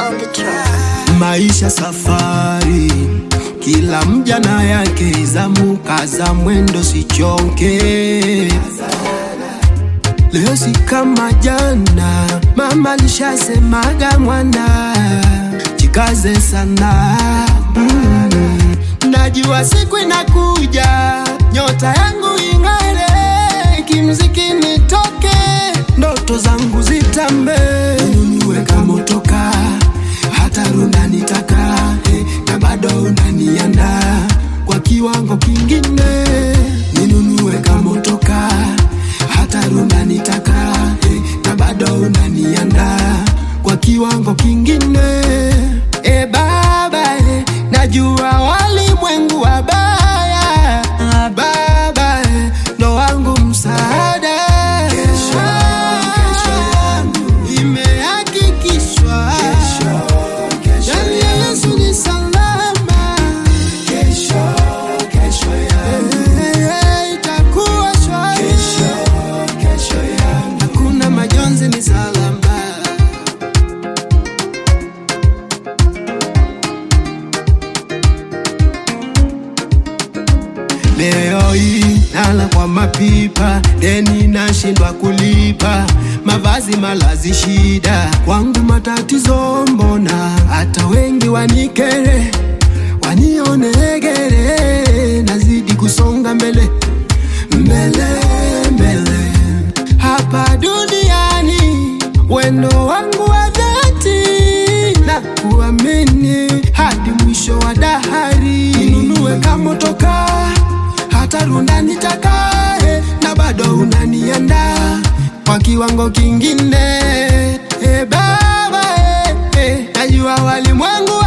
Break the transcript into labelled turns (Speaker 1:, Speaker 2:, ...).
Speaker 1: on the track.
Speaker 2: Maisha safari, kila mja na yake, zamu kaza mwendo sichoke. Leo si kama jana, mama alishasemaga mwana, jikaze sana mm. Najua siku inakuja, nyota yangu ing'are, kimziki nitoke, ndoto zangu zitambe, ninunue kama motoka, hata runda nitaka, eh, na bado unaniandaa kwa kiwango kingine, ninunue kama motoka, hata runda nitaka, eh, na bado unaniandaa kwa kiwango kingine, e baba, eh, najua walimwengu wabaya, ah, baba, eh, ndo wangu msaada kesho, kesho yangu imehakikishwa ndani ya Yesu ni salama. Kesho, kesho yangu itakuwa shwari. Hakuna majonzi, ni salama. Leo hii nala kwa mapipa, deni nashindwa kulipa, mavazi malazi shida, kwangu matatizo mbona, hata wengi wanikere, wanione gere, nazidi kusonga mbele mbele mbele, hapa duniani wendo wangu wa dhati na kuamini hadi mwisho wa dahari, ninunue kama motoka hata runda nitakae, na bado unaniandaa kwa kiwango kingine. E Baba, e, e, najua walimwengu